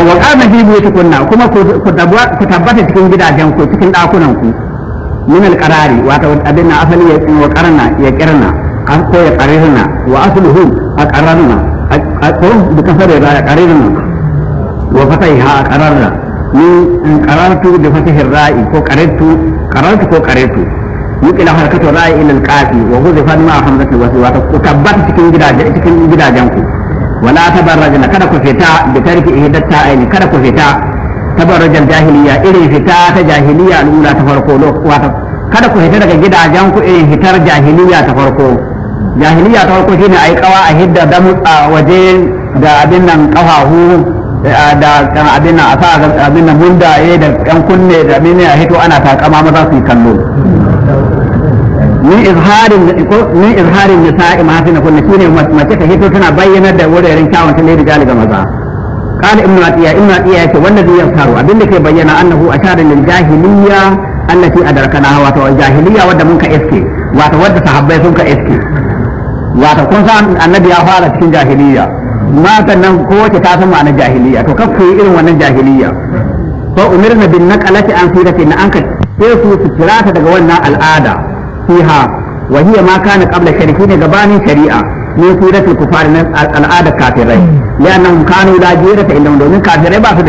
wa qama fi buyutikunna kuma ku tabbata cikin gidajen ku cikin dakunan ku min alqarari wato abin na asali ya wa qarna ya kirna ko ya qarirna wa asluhu aqarrna ko bi kasare ya qarirna wa fataiha aqarrna min qarartu bi fatihi ra'i ko qarartu qarartu ko qarartu yuki la harakatu ra'i ila alqafi wa huzifa ma hamzatu wa wato ku tabbata cikin gidajen cikin gidajen ku wala tabarrajna kada ku fita da tarki ihdatta aini kada ku fita tabarrujal jahiliya irin fita ta jahiliya al'ula ta farko wato kada ku fita daga gidajen ku irin fitar jahiliya ta farko jahiliya ta farko shine ai kawa a hidda da mutsa waje da abin nan kafahu da abin nan a sa abin nan mundaye da yan kunne da abin nan a hito ana takama maza su yi kallo min izharin min izharin nisa'i ma fi kunna shine mace ta hito tana bayyanar da wuraren kyawun ta lady ga maza قال ابن عطية ابن عطية يقول والذي يظهر أبن لك بينا أنه أشار للجاهلية التي أدركناها واتو الجاهلية ودى منك إسكي واتو ودى صحابي سنك إسكي واتو كون سان النبي أفعل تكين جاهلية ما تنم قوة تاسم عن الجاهلية تكفي إلو عن الجاهلية فأمرنا بالنقلة عن سيرة إن أنك تيسو سترات دقوانا الآدة فيها وهي ما كان قبل شركين غبان شريعة من سيرة الكفار من العادة كافرين لأنهم كانوا لا جيرة إلا من كافرين